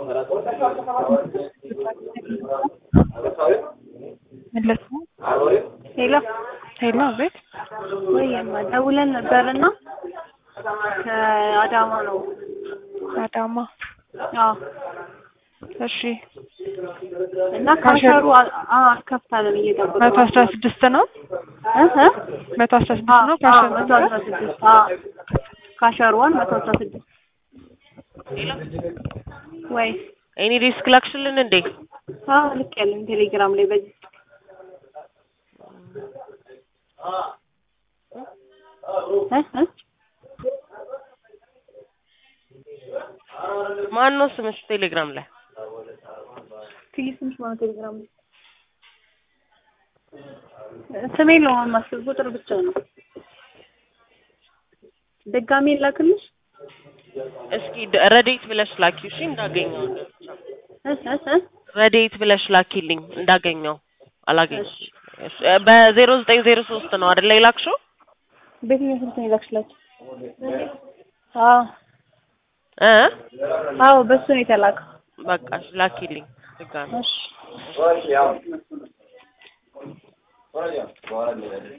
መለስ ነው። ሄሎ ሄሎ፣ አቤት። ወይማ ደውለን ነበርና ከአዳማ ነው። አዳማ። አዎ እሺ፣ እና ካሸሩ አስከፍታለን እየጠበቁ መቶ አስራ ስድስት ነው። እ እ መቶ አስራ ስድስት ነው። ካሸሩ መቶ አስራ ስድስት ካሸሩዋን መቶ አስራ ስድስት ወይ ኤኒ ሪስክ ላክሽልን እንዴ? አዎ ልክ ያለን ቴሌግራም ላይ በዚህ እ እ ማን ነው ስምሽ ቴሌግራም ላይ? ትይ ስምሽ ማለት ቴሌግራም ላይ ስሜ ነው ማስብ ቁጥር ብቻ ነው። ድጋሜ ላክልሽ እስኪ ደ- ረዴት ብለሽ ላኪ እሺ፣ እንዳገኘው እ እ እ ረዴት ብለሽ ላኪልኝ እንዳገኘው አላገኘው። በዜሮ ዘጠኝ ዜሮ ሶስት ነው አይደል የላክሽው? በየትኛው ስልክ ነው የላክሽላችሁ? አዎ እ አዎ በሱ ነው የተላከው። በቃ እሺ፣ ላኪልኝ ድጋሜ እሺ